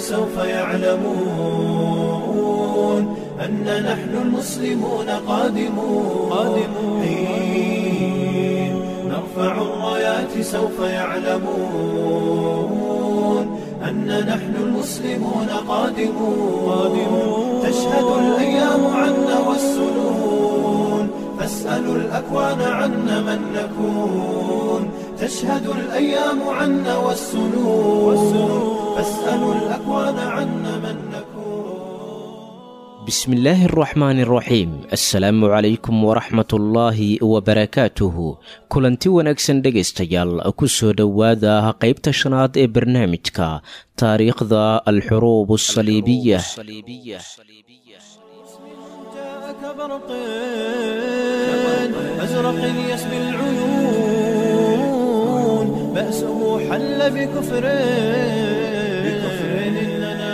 سوف يعلمون أن نحن المسلمون قادمون قادمون حين نرفع الرايات سوف يعلمون أن نحن المسلمون قادمون قادمون تشهد الأيام عنا والسنون فاسألوا الأكوان عنا من نكون تشهد الأيام عنا والسنون فاسألوا الأكوان عنا من نكون bismi illaahi araxmaani araxiim assalaamu calaykum waraxmatullaahi wabarakaatuhu kulanti wanaagsan dhegaystayaal ku soo dhowaada qaybta shanaad ee barnaamijka taariikhda alxuruub asaliibiya جاءك برق أزرق يسبي العيون بأسه حل بكفر بكفر إننا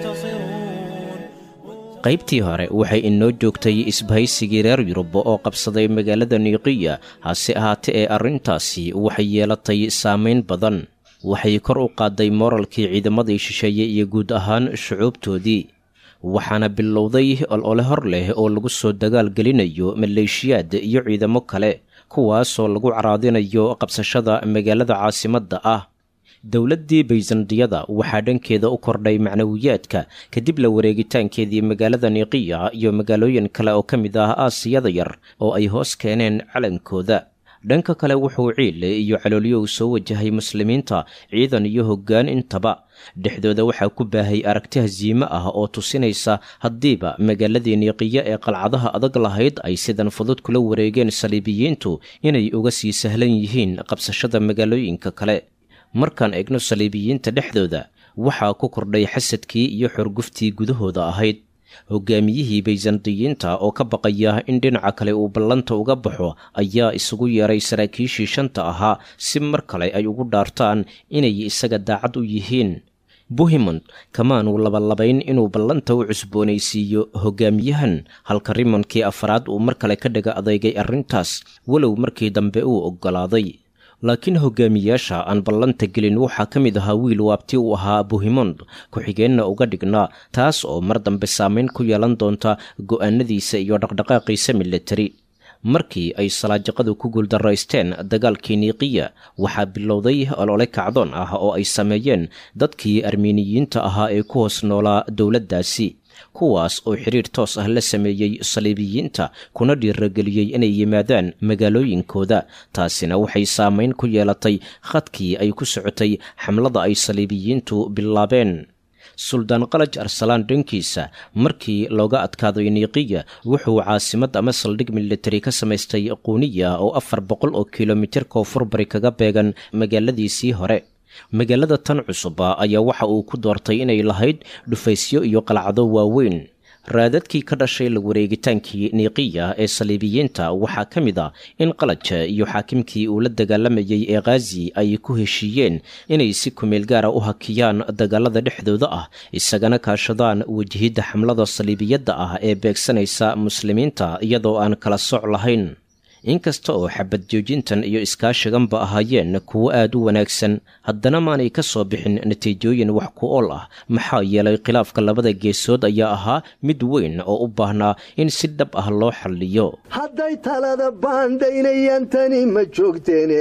منتصرون qaybtii hore waxay inoo joogtay isbahaysigii reer yurub oo qabsaday magaalada niiqiya hase ahaatee ee arrintaasi waxay yeelatay saamayn badan waxay kor u qaaday mooralkii ciidamadii shisheeye iyo guud ahaan shucuubtoodii waxaana bilowday olole hor leh oo lagu soo dagaal gelinayo maleeshiyaad iyo ciidamo kale kuwaasoo lagu caraadinayo qabsashada magaalada caasimadda ah dowladdii bayzandiyada waxaa dhankeeda u kordhay macnawiyaadka kadib la wareegitaankeedii magaalada niiqiya iyo magaalooyin kale oo ka mid ah aasiyada yar oo ay hoos keeneen calankooda dhanka kale wuxuu ciile iyo caloolyow soo wajahay muslimiinta ciidan iyo hoggaan intaba dhexdooda waxaa ku baahay aragti hasiime ah oo tusinaysa haddiiba magaaladii niiqiya ee qalcadaha adag lahayd ay sidan fudud kula wareegeen saliibiyiintu inay uga sii sahlan yihiin qabsashada magaalooyinka kale markaan eegno saliibiyiinta dhexdooda waxaa ku kordhay xasadkii iyo xorguftii gudahooda ahayd hogaamiyihii baysandiyiinta oo ka baqaya in dhinaca kale uu ballanta uga baxo ayaa isugu yeeray saraakiishii shanta ahaa si mar kale ay ugu dhaartaan inay isaga daacad u yihiin buhimond kamaanuu labalabayn inuu ballanta u cusboonaysiiyo hogaamiyahan halka rimonkii afraad uu mar kale ka dhaga adeegay arrintaas walow markii dambe uu oggolaaday laakiin hogaamiyaasha aan ballanta gelin waxaa ka mid ahaa wiil waabti u ahaa buhimond ku-xigeenna uga dhignaa taas oo mar dambe saamayn ku yeelan doonta go'aanadiisa iyo dhaqdhaqaaqiisa militari markii ay salaajaqadu ku guuldaraysteen dagaalkii niiqiya waxaa bilowday olole kacdoon ah oo ay sameeyeen dadkii armiiniyiinta ahaa ee ku hoos noolaa dowladdaasi kuwaas oo xiriir toos ah la sameeyey saliibiyiinta kuna dhiirageliyey inay yimaadaan magaalooyinkooda taasina waxay saamayn ku yeelatay khadkii ay ku socotay xamlada ay saliibiyiintu bilaabeen suldaan qalaj arsalaan dhankiisa markii looga adkaaday niiqiya wuxuu caasimad ama saldhig militari ka samaystay quuniya oo afar boqol oo kilomitir koonfur bari kaga beegan magaaladiisii hore magaalada tan cusuba ayaa waxa uu ku doortay inay lahayd dhufaysyo iyo qalcado waaweyn raadadkii ka dhashay la wareegitaankii niiqiya ee saliibiyiinta waxaa ka mid a in qalaja iyo xaakimkii uu la dagaalamayey ee khazi ay ku heshiiyeen inay si kumeel gaara u hakiyaan dagaalada dhexdooda ah isagana kaashadaan wajihidda xamlada saliibiyadda ah ee beegsanaysa muslimiinta iyadoo aan kala soc lahayn inkasta oo xabad joojintan iyo iskaashiganba ahaayeen kuwo aad u wanaagsan haddana maanay ka soo bixin natiijooyin wax ku ool ah maxaa yeelay khilaafka labada geesood ayaa ahaa mid weyn oo u baahnaa in si dhab ah loo xalliyo hadday talada baandhaynayaan tani ma joogteene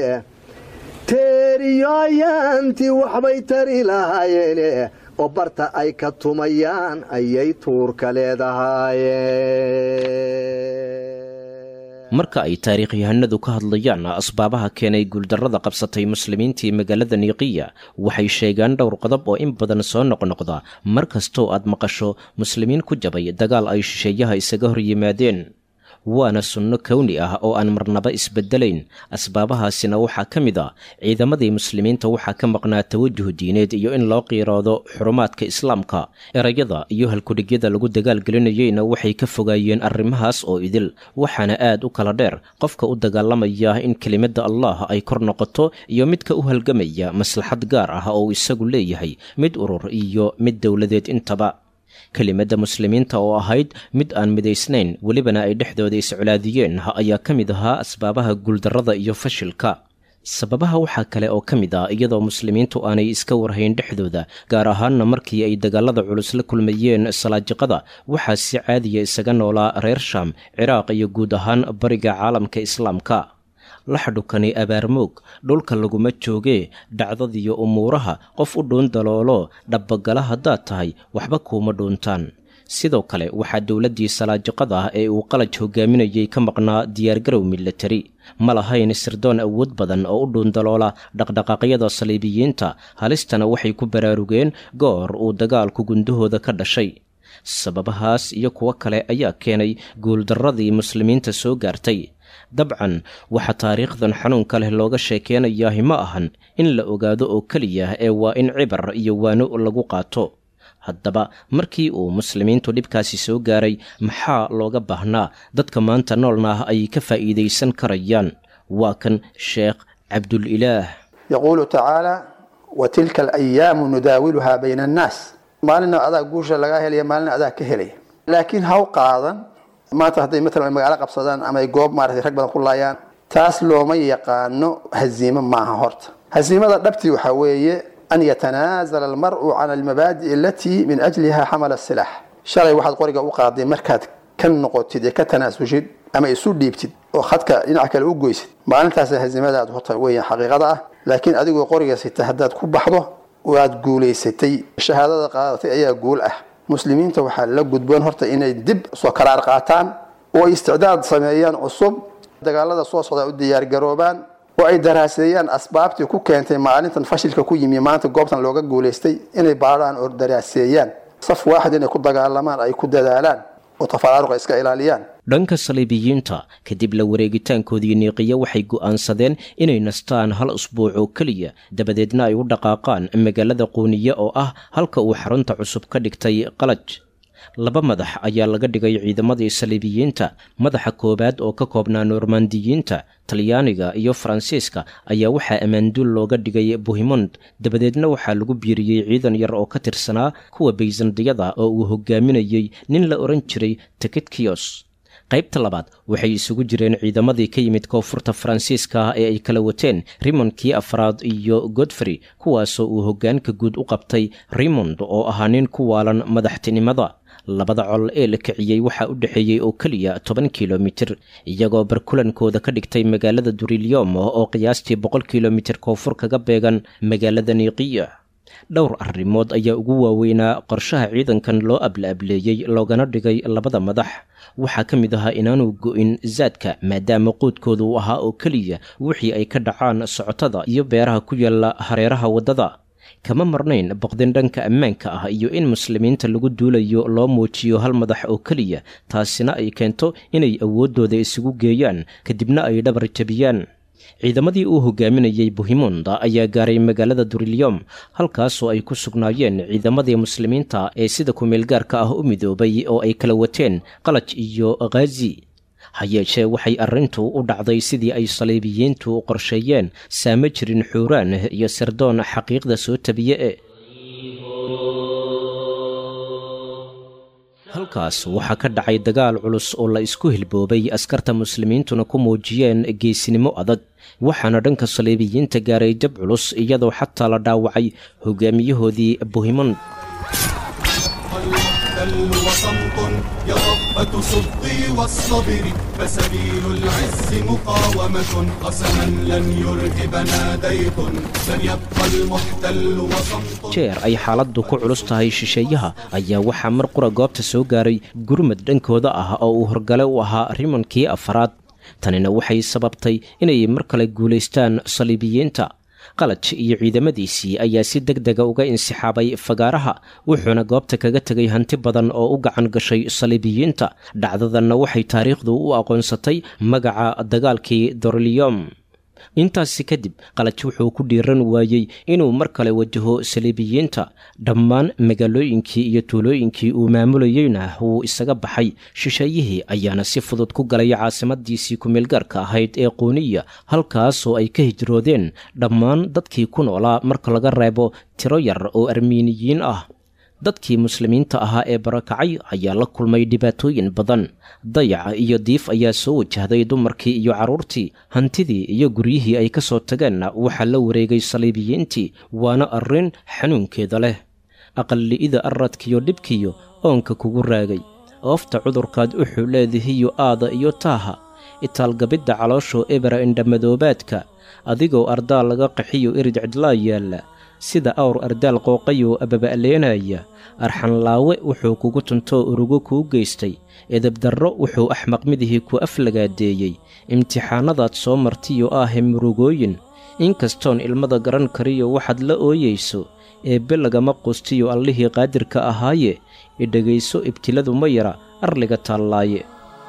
teeriyoyaantii waxbay tari lahaayeene oo barta ay ka tumayaan ayay tuurka leedahaayeen marka ay taariikhyahanadu ka hadlayaan asbaabaha keenay guuldarrada qabsatay muslimiintii magaalada niiqiya waxay sheegaan dhowr qodob oo in badan soo noqnoqda mar kastoo aad maqasho muslimiin ku jabay dagaal ay shisheeyaha isaga hor yimaadeen waana sunno kowni ah oo aan marnaba isbeddelayn asbaabahaasina waxaa ka mid a ciidamadii muslimiinta waxaa ka maqnaa tawajuh diineed iyo in loo qiiroodo xurumaadka islaamka erayada iyo halkudhigyada lagu dagaalgelinayeyna waxay ka fogaayeen arrimahaas oo idil waxaana aad u kala dheer qofka u dagaalamaya in kelimadda allah ay kor noqoto iyo midka u halgamaya maslaxad gaar ah oo isagu leeyahay mid urur iyo mid dowladeed intaba kelimadda muslimiinta oo ahayd mid aan midaysnayn welibana ay dhexdooda iscolaadiyeen ayaa ka mid ahaa asbaabaha guuldarrada iyo fashilka sababaha waxaa kale oo ka mid ah iyadoo muslimiintu aanay iska warhayn dhexdooda gaar ahaanna markii ay dagaalada culus la kulmayeen salaajiqada waxaa si caadiya isaga noolaa reer shaam ciraaq iyo guud ahaan bariga caalamka islaamka laxdhukani abaarmoog dhulka laguma joogee dhacdadiyo umuuraha qof u dhuun daloolo dhabbagala haddaad tahay waxba kuuma dhuuntaan sidoo kale waxaa dowladdii salaajiqada ah ee uu qalaj hogaaminayay ka maqnaa diyaargarow milatari ma lahayn sirdoon awood badan oo u dhuundaloola dhaqdhaqaaqyada saliibiyiinta halistana waxay ku baraarugeen goor uu dagaalku gundahooda ka dhashay sababahaas iyo kuwo kale ayaa keenay guuldarradii muslimiinta soo gaartay dabcan waxaa taariikhdan xanuunka leh looga sheekeenayaahi ma ahan in la ogaado oo keliya ee waa in cibar iyo waano lagu qaato haddaba markii uu muslimiintu dhibkaasi soo gaaray maxaa looga baahnaa dadka maanta noolna ah ay ka faa'iidaysan karayaan waa kan sheekh cabdulilaah yaquulu tacaala wa tilka alayaamu nudaawiluhaa bayna annaas maalina adaa guusha lagaa helaya maalina adaa ka helaya laakiin haw qaadan maanta hadday matalan ay magaalo qabsadaan ama ay goob maaratay rag badan ku laayaan taas looma yaqaano haziimo maaha horta haziimada dhabtii waxaa weeye an yatanaazala almar'u cala almabaadi'i alatii min ajliha xamala silaax shalay waxaad qoriga u qaaday markaad ka noqotid ee ka tanaasushid ama isu dhiibtid oo khadka dhinaca kale u goysid maalintaas haziimadaad horta weeyaan xaqiiqada ah laakiin adigoo qoriga sita haddaad ku baxdo waad guulaysatay shahaadada qaadatay ayaa guul ah muslimiinta waxaa la gudboon horta inay dib soo karaar qaataan oo ay isticdaad sameeyaan cusub dagaalada soo socda u diyaargaroobaan oo ay daraaseeyaan asbaabtii ku keentay maalintan fashilka ku yimi maanta goobtan looga guulaystay inay baadhaan oo daraaseeyaan saf waaxid inay ku dagaalamaan ay ku dadaalaan oo tafaraaruqa iska ilaaliyaan dhanka saliibiyiinta kadib la wareegitaankoodii niiqiya waxay go'aansadeen inay nastaan hal usbuuc oo keliya dabadeedna ay u dhaqaaqaan magaalada quuniye oo ah halka uu xarunta cusub ka dhigtay qalaj laba madax ayaa laga dhigay ciidamadii saliibiyiinta madaxa koowaad oo ka koobnaa normandiyiinta talyaaniga iyo faransiiska ayaa waxaa ammaanduul looga dhigay buhimond dabadeedna waxaa lagu biiriyey ciidan yar oo ka tirsanaa kuwa baysandiyada oo uu hogaaminayey nin la odhan jiray tekidkiyos qaybta labaad waxay isugu jireen ciidamadii ka yimid koonfurta faransiiska ah ee ay kala wateen rimonkii afraad iyo godfrey kuwaasoo uu hoggaanka guud u qabtay rimond oo ahaa nin ku waalan madaxtinimada labada col ee la kiciyey waxaa u dhexeeyey oo keliya toban kilomitir iyagoo barkulankooda ka dhigtay magaalada duriliyom oo qiyaastii boqol kilomitir koonfur kaga beegan magaalada niiqiya dhowr arrimood ayaa ugu waaweynaa qorshaha ciidankan loo abla-ableeyey loogana dhigay labada madax waxaa ka mid ahaa inaanu go'in zaadka maadaama quudkooda uu ahaa oo keliya wixii ay ka dhacaan socotada iyo beeraha ku yaalla hareeraha waddada kama marnayn boqdin dhanka ammaanka ah iyo in muslimiinta lagu duulayo loo muujiyo hal madax oo keliya taasina ay keento inay awooddooda isugu geeyaan kadibna ay dhabar jabiyaan ciidamadii uu hogaaminayey buhimonda ayaa gaaray magaalada duriliyom halkaasoo ay ku sugnaayeen ciidamadii muslimiinta ee sida kumeelgaarka ah u midoobay oo ay kala wateen qalaj iyo khazi ha yeeshee waxay arrintu u dhacday sidii ay saliibiyiintu qorsheeyeen saama jirin xuuraan iyo sirdoon xaqiiqda soo tabiye e halkaas waxaa ka dhacay dagaal culus oo la isku hilboobay askarta muslimiintuna ku muujiyeen geesinimo adag waxaana dhanka saliibiyiinta gaaray jab culus iyadoo xataa la dhaawacay hogaamiyahoodii buhimond المحتل وصمت يا ربة صدقي والصبر فسبيل العز مقاومة قسما لن يرهبنا ديق لن يبقى المحتل وصمت jeer ay xaaladdu ku culus tahay shisheeyaha ayaa waxaa mar qura goobta soo gaaray gurmad dhankooda ah oo uu horgale u ahaa rimonkii afaraad tanina waxay sababtay inay mar kale guulaystaan saliibiyiinta qalaj iyo ciidamadiisii ayaa si deg dega uga insixaabay fagaaraha wuxuuna goobta kaga tegay hanti badan oo u gacan gashay saliibiyiinta dhacdadanna waxay taariikhdu u aqoonsatay magaca dagaalkii dorliyom intaasi kadib qalaj wuxuu ku dhiiran waayey inuu mar kale wajaho saliibiyiinta dhammaan magaalooyinkii iyo tuulooyinkii uu maamulayeyna wuu isaga baxay shisheeyihii ayaana si fudud ku galay caasimadiisii kumeelgaarka ahayd ee quuniya halkaasoo ay ka hijroodeen dhammaan dadkii ku noolaa marka laga reebo tiro yar oo armiiniyiin ah dadkii muslimiinta ahaa ee barakacay ayaa la kulmay dhibaatooyin badan dayaca iyo diif ayaa soo wajahday dumarkii iyo carruurtii hantidii iyo guryihii ay ka soo tageenna waxaa la wareegay saliibiyiintii waana arrin xanuunkeeda leh aqalli'ida aradkiyo dhibkiyo oonka kugu raagay oofta cudurkaad uxu leedihiyo aada iyo taaha itaalgabidda calooshoo ebera indhamadoobaadka adigoo ardaal laga qaxiyo irid cidlaa yaalla sida awr ardaal qooqayoo ababa'leenaya arxanlaawe wuxuu kugu tuntoo urugo kuu geystay edebdarro wuxuu axmaq midihii ku aflagaadeeyey imtixaannadaad soo martiyo aahe murugooyin inkastoon ilmada garan kariyo waxaad la ooyayso eebbe lagama qustiyo allihii qaadirka ahaaye idhegayso ibtiladu ma yara arliga taallaaye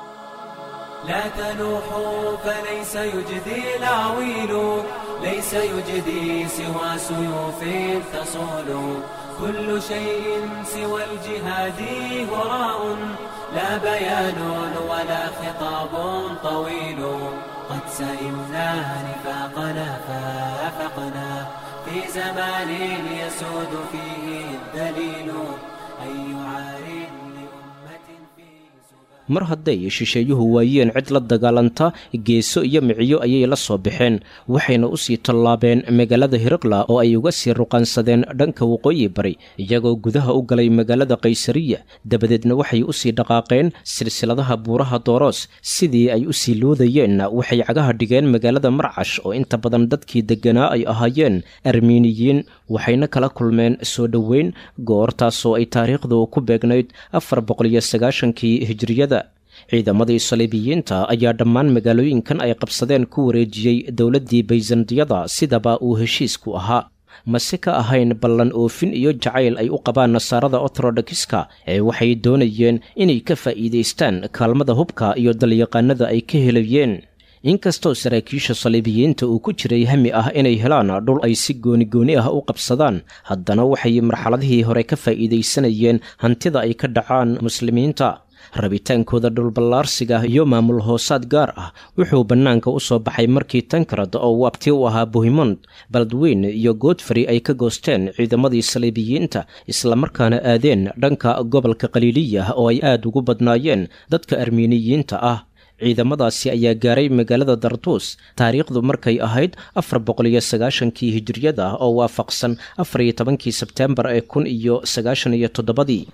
لا تنوحوا فليس يجدي العويل ليس يجدي سوى سيوف تصول كل شيء سوى الجهاد هراء لا بيان ولا خطاب طويل قد سئمنا نفاقنا فافقنا في زمان يسود فيه الدليل أي عار لأمة في سبات mar hadday shisheeyuhu waayeen cid la dagaalanta geeso iyo miciyo ayay la soo baxeen waxayna u sii tallaabeen magaalada hiriqla oo ay uga sii ruqaansadeen dhanka waqooyi bari iyagoo gudaha u galay magaalada kaysariya dabadeedna waxay u sii dhaqaaqeen silsiladaha buuraha dooros sidii ay u sii loodayeenna waxay cagaha dhigeen magaalada marcash oo inta badan dadkii degganaa ay ahaayeen armiiniyiin waxayna kala kulmeen soo dhoweyn goortaasoo ay taariikhdu ku beegnayd afar boqoliyo sagaashankii hijriyada ciidamadii saliibiyiinta ayaa dhammaan magaalooyinkan ay qabsadeen ku wareejiyey dowladdii bayzandiyada sidaba uu heshiisku ahaa mase ka ahayn ballan oofin iyo jacayl ay u qabaan nasaarada orthodokiska ee waxay doonayeen inay ka faa'iidaystaan kaalmada hubka iyo dalyaqaanada ay ka helayeen inkastoo saraakiisha saliibiyiinta uu ku jiray hami ah inay helaan dhul ay si goonigooni ah u qabsadaan haddana waxay marxaladihii hore ka faa'iidaysanayeen hantida ay ka dhacaan muslimiinta rabitaankooda dhulballaarsiga iyo maamul hoosaad gaar ah wuxuu bannaanka u soo baxay markii tankarad oo waabti u ahaa bohimond baldweyn iyo godfrey ay ka goosteen ciidamadii saliibiyiinta islamarkaana aadeen dhanka gobolka khaliiliya oo ay aad ugu badnaayeen dadka armiiniyiinta ah ciidamadaasi ayaa gaaray magaalada darduus taariikhdu markay ahayd afar boqoliyo sagaashankii hijiriyada oo waafaqsan afar iyo tobankii sebteembar ee kun iyo sagaashan iyo toddobadii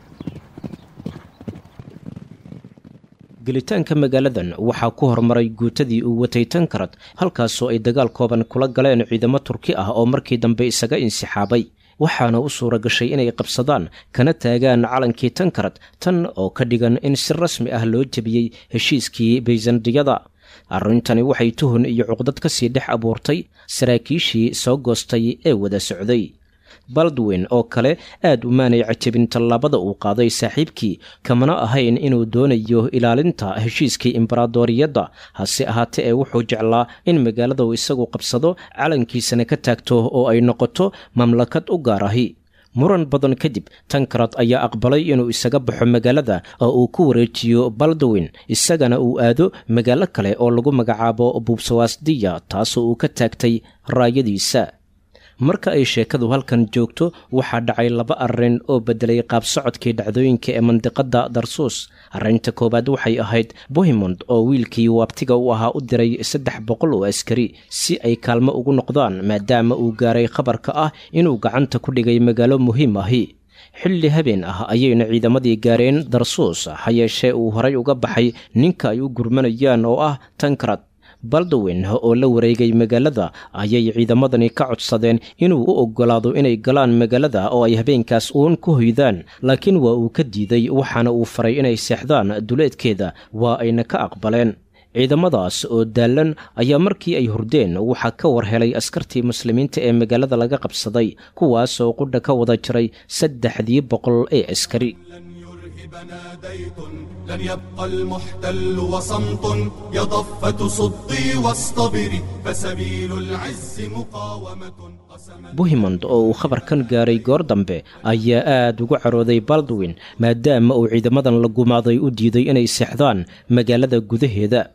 gelitaanka magaaladan waxaa ku hormaray guutadii uu watay tankarad halkaasoo ay dagaal kooban kula galeen ciidamo turki ah oo markii dambe isaga insixaabay waxaana u suura gashay inay qabsadaan kana taagaan calankii tankarad tan oo ka dhigan in si rasmi ah loo jebiyey heshiiskii bayzandiyada arrintani waxay tuhun iyo cuqdad ka sii dhex abuurtay saraakiishii soo goostay ee wada socday baldwin oo kale aad umaanay cajabin tallaabada uu qaaday saaxiibkii kamana ahayn inuu doonayo ilaalinta heshiiskii imbaraadoriyadda hase ahaatee ee wuxuu jeclaa in magaalada uu isagu qabsado calankiisana ka taagto oo ay noqoto mamlakad u gaar ahi muran badan kadib tankarad ayaa aqbalay inuu isaga baxo magaalada oo uu ku wareejiyo baldwin isagana uu aado magaalo kale oo lagu magacaabo buubsawaasdiya taasoo uu ka taagtay raayadiisa marka ay sheekadu halkan joogto waxaa dhacay laba arrin oo beddelay qaab socodkii dhacdooyinka ee mandiqadda darsuus arrinta koowaad waxay ahayd bohimond oo wiilkii waabtiga u ahaa u diray saddex boqol oo askari si ay kaalmo ugu noqdaan maadaama uu gaaray khabarka ah inuu gacanta ku dhigay magaalo muhiim ahi xilli habeen ah ayayna ciidamadii gaareen darsuus ha yeeshee uu horay uga baxay ninka ay u gurmanayaan oo ah tankarad baldwin oo la wareegay magaalada ayay ciidamadani ka codsadeen inuu u oggolaado inay galaan magaalada oo ay habeenkaas uun ku hoydaan laakiin waa uu ka diiday waxaana uu faray inay seexdaan duleedkeeda waa ayna ka aqbaleen ciidamadaas oo daallan ayaa markii ay hurdeen waxaa ka war helay askartii muslimiinta ee magaalada laga qabsaday kuwaasoo qudha ka wada jiray saddexdii boqol ee askari ناديت لن يبقى المحتل وصمت يا ضفة صدي واصطبري فسبيل العز مقاومة قسما buhimond oo uu khabarkan gaaray goor dambe ayaa aad ugu carooday baldwin maadaama uu ciidamadan la gumaaday u diiday inay seexdaan magaalada gudaheeda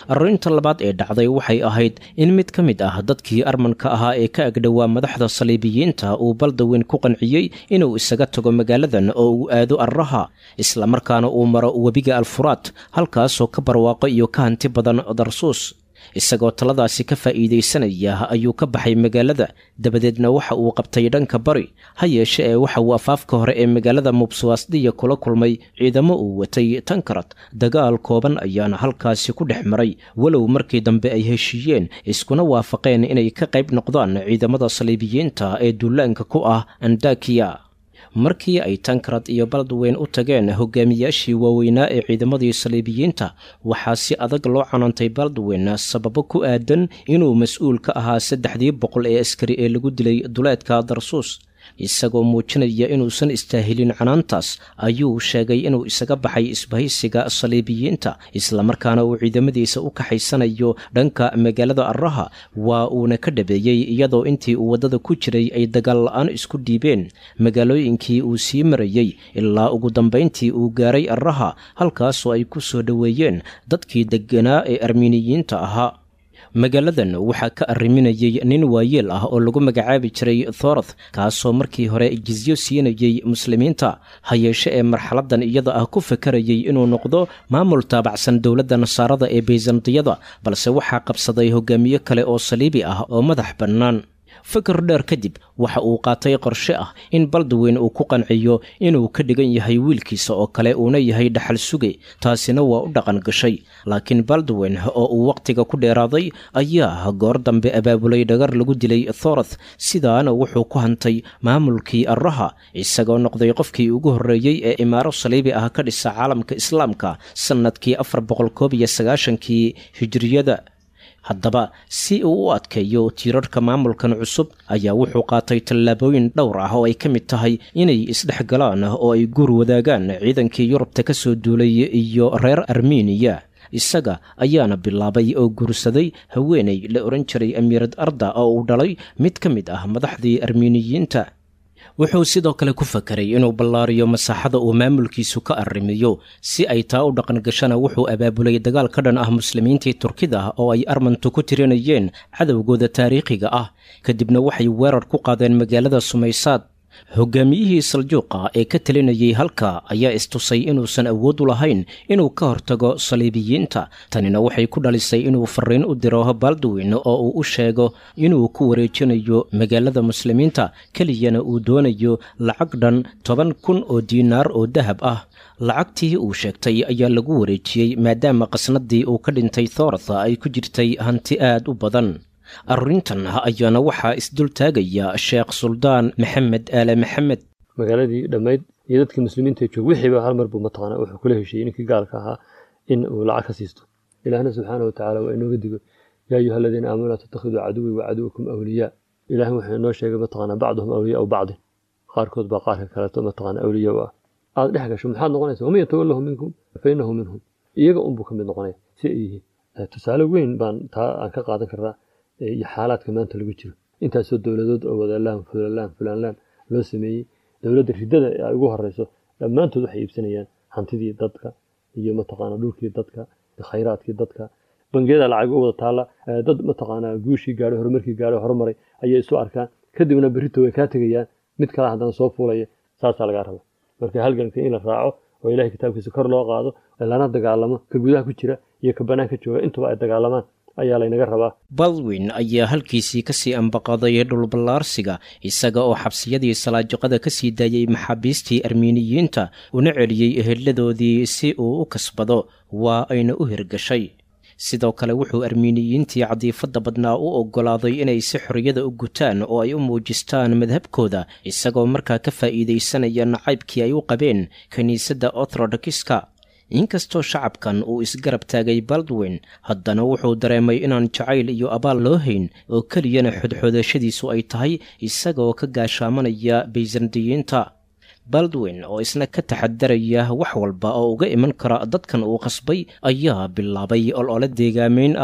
arrinta labaad ee dhacday waxay ahayd in mid ka mid ah dadkii armanka ahaa ee ka agdhowaa madaxda saliibiyiinta uu baldaweyn ku qanciyey inuu isaga tago magaaladan oo uu aado arraha islamarkaana uu maro webiga alfuraad halkaasoo ka barwaaqo iyo ka hanti badan darsuus isagoo taladaasi ka faa'iidaysanaya ayuu ka baxay magaalada dabadeedna waxa uu qabtay dhanka bari ha yeeshe ee waxa uu afaafka hore ee magaalada mubsuwaasdiya kula kulmay ciidamo uu watay tankarad dagaal kooban ayaana halkaasi ku dhex maray walow markii dambe ay heshiiyeen iskuna waafaqeen inay ka qayb noqdaan ciidamada saliibiyiinta ee duulaanka ku ah andakiya markii ay tankarad iyo baldweyn u tageen hogaamiyaashii waaweynaa ee ciidamadii saliibiyiinta waxaa si adag loo canantay baldweyn sababo ku aadan inuu mas-uul ka ahaa saddexdii boqol ee askari ee lagu dilay duleedka darsuus isagoo muujinaya inuusan istaahilin canaantaas ayuu sheegay inuu isaga baxay isbahaysiga saliibiyiinta islamarkaana uu ciidamadiisa u kaxaysanayo dhanka magaalada arraha waa uuna ka dhabeeyey iyadoo intii uu waddada ku jiray ay dagaal la-aan isku dhiibeen magaalooyinkii uu sii marayey ilaa ugu dambayntii uu gaaray arraha halkaasoo ay ku soo dhoweeyeen dadkii degganaa ee armiiniyiinta ahaa magaaladan waxaa ka arriminayey nin waayeel ah oo lagu magacaabi jiray thoroth kaasoo markii hore jizyo siinayey muslimiinta ha yeeshe ee marxaladan iyada ah ku fakarayey inuu noqdo maamul taabacsan dowladda nasaarada ee bayzantiyada balse waxaa qabsaday hogaamiye kale oo saliibi ah oo madax bannaan fikir dheer kadib waxa uu qaatay qorshe ah in baldweyn uu ku qanciyo inuu ka dhigan yahay wiilkiisa oo kale uuna yahay dhaxal suge taasina waa u dhaqan gashay laakiin baldweyn oo uu wakhtiga ku dheeraaday ayaa goor dambe abaabulay dhagar lagu dilay thoroth sidaana wuxuu ku hantay maamulkii arraha isagoo noqday qofkii ugu horreeyey ee imaaro saliibi ah ka dhisa caalamka islaamka sannadkii afar boqol koob iyo sagaashankii hijiriyada haddaba si uu u adkeeyo tiirarhka maamulkan cusub ayaa wuxuu qaatay tallaabooyin dhowr ah oo ay ka mid tahay inay isdhex galaan oo ay guur wadaagaan ciidankii yurubta ka soo duulay iyo reer armeniya isaga ayaana bilaabay oo guursaday haweenay la odhan jiray amiirad arda oo uu dhalay mid ka mid ah madaxdii armeniyiinta wuxuu sidoo kale ku fakeray inuu ballaariyo masaaxada uu maamulkiisu ka arrimiyo si ay taa u dhaqan gashana wuxuu abaabulay dagaal ka dhan ah muslimiintii turkida oo ay armantu ku tirinayeen cadowgooda taariikhiga ah kadibna waxay weerar ku qaadeen magaalada sumaysaad hogaamiyihii saljuuqa ee ka talinayay halka ayaa istusay inuusan awood u lahayn inuu ka hortago saliibiyiinta tanina waxay ku dhalisay inuu fariin u diro baldwin oo uu u sheego inuu ku wareejinayo magaalada muslimiinta keliyana uu doonayo lacag dhan toban kun oo diinaar oo dahab ah lacagtii uu sheegtay ayaa lagu wareejiyey maadaama qasnadii uu ka dhintay thoortha ay ku jirtay hanti aad u badan arrintan ayaana waxaa isdul taagaya sheekh suldaan maxamed aale maxamed magaaladii dhammayd iyo dadkii muslimiinta joog wixiiba hal mar buu mataqaanaa wuxuu kula heshiiyey ninkii gaalka ahaa in uu lacag ka siisto ilaahna subxaana watacaala waa inooga digo yaa ayuha aladiina aamanuu laa tattakhiduu caduwii wa caduwakum awliyaa ilaahay wuxuu inoo sheegay mataqaanaa bacduhum awliyaau bacdin qaarkood baa qaarka kaleeto mataqaanaa awliya u ah aad dhex gasho maxaad noqonaysa waman yatawallahu minkum fa innahu minhum iyaga unbuu ka mid noqonaya si ay yihiin tusaale weyn baan taa aan ka qaadan karnaa iyo xaalaadka maanta lagu jiro intaasoo dowladood oo wadalaan fulalaan fulaanlaan loo sameeyey dowladda riddada ay ugu horeyso dhammaantood waxay iibsanayaan hantidii dadka iyo mataqaana dhulkii dadka khayraadkii dadka bangiyada lacag u wada taalla dad mataqaanaa guushii gaadhay horumarkii gaadhay horumaray ayay isu arkaan kadibna berrito way kaa tegayaan mid kale haddana soo fuulaya saasaa lagaa raba marka halganka in la raaco oo ilahay kitaabkiisa kor loo qaado lana dagaalamo ka gudaha ku jira iyo ka banaanka jooga intuba ay dagaalamaan ayaa laynaga rabaa baldwin ayaa halkiisii kasii ambaqaday dhulballaarsiga isaga oo xabsiyadii salaajiqada ka sii daayey maxaabiistii armiiniyiinta una celiyey eheladoodii si uu u kasbado waa ayna u hirgashay sidoo kale wuxuu armiiniyiintii cadiifadda badnaa u oggolaaday inay si xorriyada u gutaan oo ay u muujistaan madhabkooda isagoo markaa ka faa'iidaysanaya nacaybkii ay u qabeen kiniisadda orthodokiska inkastoo shacabkan uu isgarab taagay baldwin haddana wuxuu dareemay inaan jacayl iyo abaal loo hayn oo keliyana xodxoodashadiisu ay tahay isagoo ka gaashaamanaya baysandiyiinta baldwin oo isna ka taxadaraya wax walba oo uga iman kara dadkan uu qasbay ayaa bilaabay olole deegaamayn ah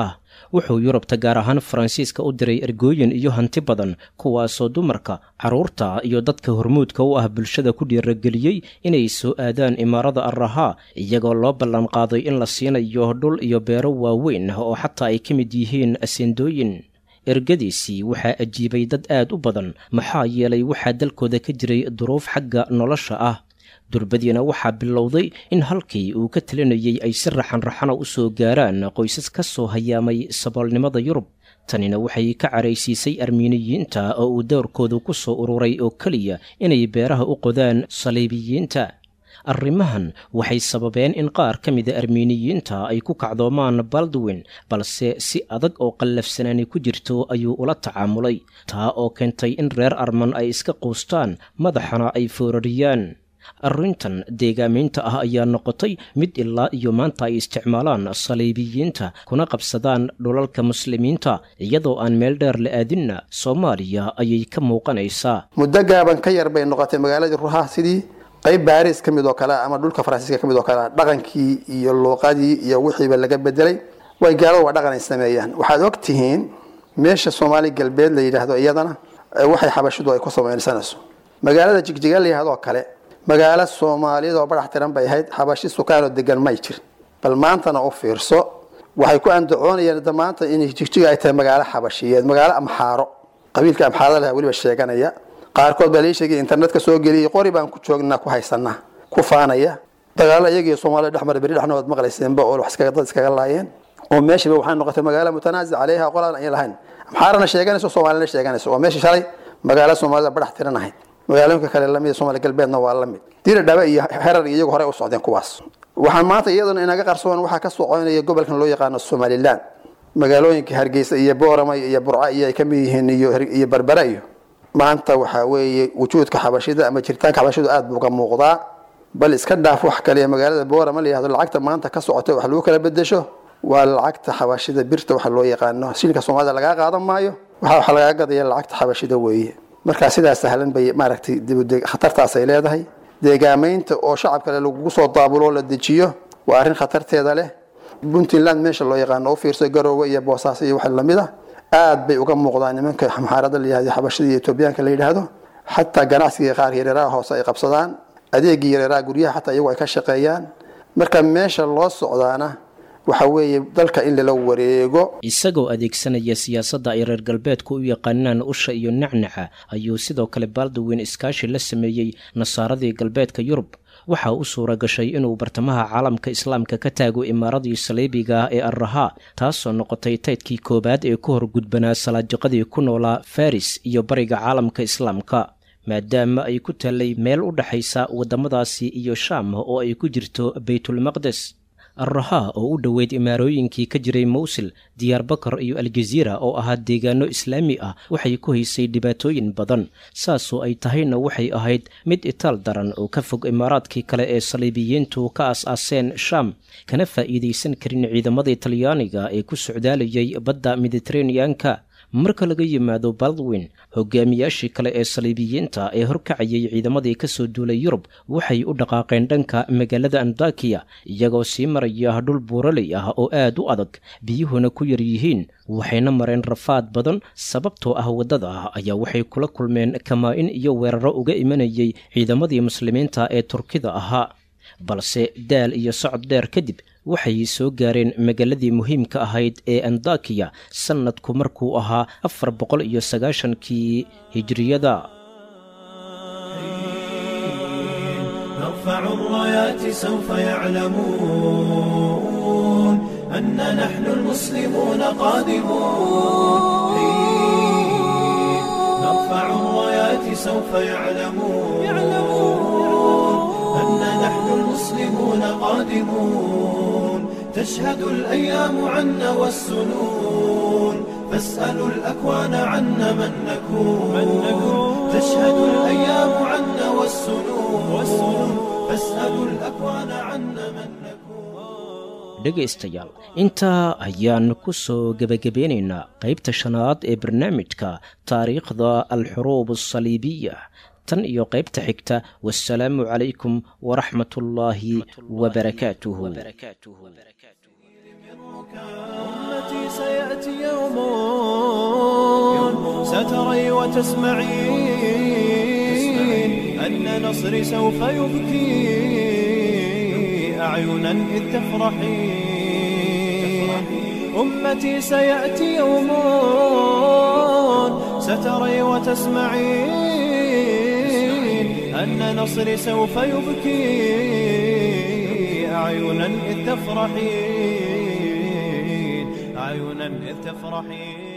wuxuu yurubta gaar ahaan faransiiska u diray ergooyin iyo hanti badan kuwaasoo dumarka carruurta iyo dadka hormuudka u ah bulshada ku dhiirageliyey inay soo aadaan imaarada arrahaa iyagoo loo ballanqaaday in la siinayo dhul iyo beero waaweyn oo xataa ay ka mid yihiin asendooyin ergadiisii waxaa ajiibay dad aad u badan maxaa yeelay waxaa dalkooda ka jiray duruuf xagga nolosha ah durbadiina waxaa bilowday in halkii uu ka talinayey ay si raxanraxana u soo gaaraan qoysas ka soo hayaamay saboolnimada yurub tanina waxay ka caraysiisay armiiniyiinta oo uu dowrkoodu ku soo ururay oo keliya inay beeraha u qodaan saliibiyiinta arrimahan waxay sababeen in qaar ka mida armiiniyiinta ay ku kacdoomaan baldwin balse si adag oo qallafsanaani ku jirto ayuu ula tacaamulay taa oo keentay in reer arman ay iska quustaan madaxana ay foorariyaan arrintan deegaamaynta ah ayaa noqotay mid ilaa iyo maanta ay isticmaalaan saliibiyiinta kuna qabsadaan dhulalka muslimiinta iyadoo aan meel dheer la aadinna soomaaliya ayay ka muuqanaysaa muddo gaaban ka yar bay noqotay magaaladii ruha sidii qayb baaris ka mid oo kale ama dhulka faransiiska ka mid oo kale dhaqankii iyo luuqadii iyo wixiiba laga bedelay way gaalada waa dhaqan ay sameeyaan waxaad og tihiin meesha soomaali galbeed la yidhaahdo iyadana waxay xabashidu ay ku samaysanayso magaalada jigjiga la yidhahdo kale magaalo soomaaliyeed oo badax tiran bay ahayd xabashi sukaanoo degan may jirin bal maantana u fiirso waxay ku andacoonayeen da maanta in jigjiga ay tahay magaalo xabashiyeed magaalo amxaaro qabiilka amxaarada laha weliba sheeganaya qaarkood baa lii sheegay internetka soo geliyay qori baan ku joognaa ku haysanaa ku faanaya dagaalo iyagiyo soomaalida dhexmar beri dhexnood maqlayseenba oo wax dad iskaga laayeen oo meeshiiba waxay noqotay magaalo mutanaasic caleyha qolaan ay lahayn amxaarana sheeganayso soomaalina sheeganayso oo meesha shalay magaalo soomaalida badax tiran ahayd magaalooyinka kale lamid soomaali galbeedna waa la mid dira dhabe iyo herar iyo iyagu horey u socdeen kuwaas waxaan maanta iyaduna inaga qarsoon waxaa ka soconaya gobolkan loo yaqaano somaliland magaalooyinka hargeysa iyo boorama iyo burca iyo ay ka mid yihiin iyo berbera iyo maanta waxaa weeye wujuudka xabashida ama jiritaanka xabashidu aad buu uga muuqdaa bal iska dhaaf wax kale magaalada boorama la yihahdo lacagta maanta ka socota wax lagu kala bedesho waa lacagta xabashida birta waxa loo yaqaano shilinka soomaalida lagaa qaadan maayo waxa waxa lagaa gadaya lacagta xabashida weeye markaa sidaas sahlan bay maaragtay khatartaas ay leedahay deegaamaynta oo shacab kale lagugu soo daabuloo la dejiyo waa arrin khatarteeda leh puntland meesha loo yaqaano u fiirso garoowe iyo boosaaso iyo wax lamid a aad bay uga muuqdaan nimanka maxaarada la yihahdo xabashida iyo etoobiyaanka la yidhaahdo xataa ganacsiga qaar yareeraha hoose ay qabsadaan adeegii yareeraha guryaha xataa iyagu ay ka shaqeeyaan marka meesha loo socdaana waxa weeye dalka in lala wareego isagoo adeegsanaya siyaasadda ay reer galbeedku u yaqaanaan usha iyo nacnaca ayuu sidoo kale baldwin iskaashi la sameeyey nasaaradii galbeedka yurub waxaa u suura gashay inuu bartamaha caalamka islaamka ka taago imaaradii saliibiga ah ee arrahaa taasoo noqotay taydkii koowaad ee ku horgudbanaa salaajiqadii ku noolaa faris iyo bariga caalamka islaamka maadaama ay ku taallay meel u dhexaysa waddamadaasi iyo shaam oo ay ku jirto baytulmaqdes arrahaa oo u dhoweyd imaarooyinkii ka jiray mawsil diyaarbakar iyo aljaziira oo ahaa deegaano islaami ah waxay ku haysay dhibaatooyin badan saasoo ay tahayna waxay ahayd mid itaal daran oo ka fog imaaraadkii kale ee saliibiyiintu ka as-aaseen shaam kana faa'iidaysan karin ciidamadii talyaaniga ee ku socdaalayay badda mediteraneanka marka laga yimaado baldwin hogaamiyaashii kale ee saliibiyiinta ee horkacayay ciidamadii ka soo duulay yurub waxay u dhaqaaqeen dhanka magaalada andakiya iyagoo sii maraya dhul buuraley ah oo aad u adag biyuhuna ku yar yihiin waxayna mareen rafaad badan sababtoo ah waddada ayaa waxay kula kulmeen kamaa-in iyo weeraro uga imanayay ciidamadii muslimiinta ee turkida ahaa balse daal iyo socod dheer kadib waxay soo gaareen magaaladii muhiimka ahayd ee andakiya sannadku markuu ahaa afar boqol iyo sagaashankii hijriyada نرفع الرايات سوف يعلمون أن نحن المسلمون قادمون نرفع الرايات سوف يعلمون أن نحن المسلمون قادمون تشهد الأيام عنا والسنون فاسألوا الأكوان عنا من نكون تشهد الأيام عنا والسنون فاسألوا الأكوان عنا من نكون dhegaystayaal intaa ayaan ku soo gebagabeynaynaa qaybta shanaad ee barnaamijka taariikhda alxuruub asaliibiya tan iyo qaybta xigta wasalaamu calaykum waraxmat ullaahi wabarakaatuhu أمتي سيأتي يوم ستري وتسمعين أن نصري سوف يبكي أعينا إذ تفرحين أمتي سيأتي يوم ستري وتسمعين أن نصري سوف يبكي أعينا إذ تفرحين أعينا إذ تفرحين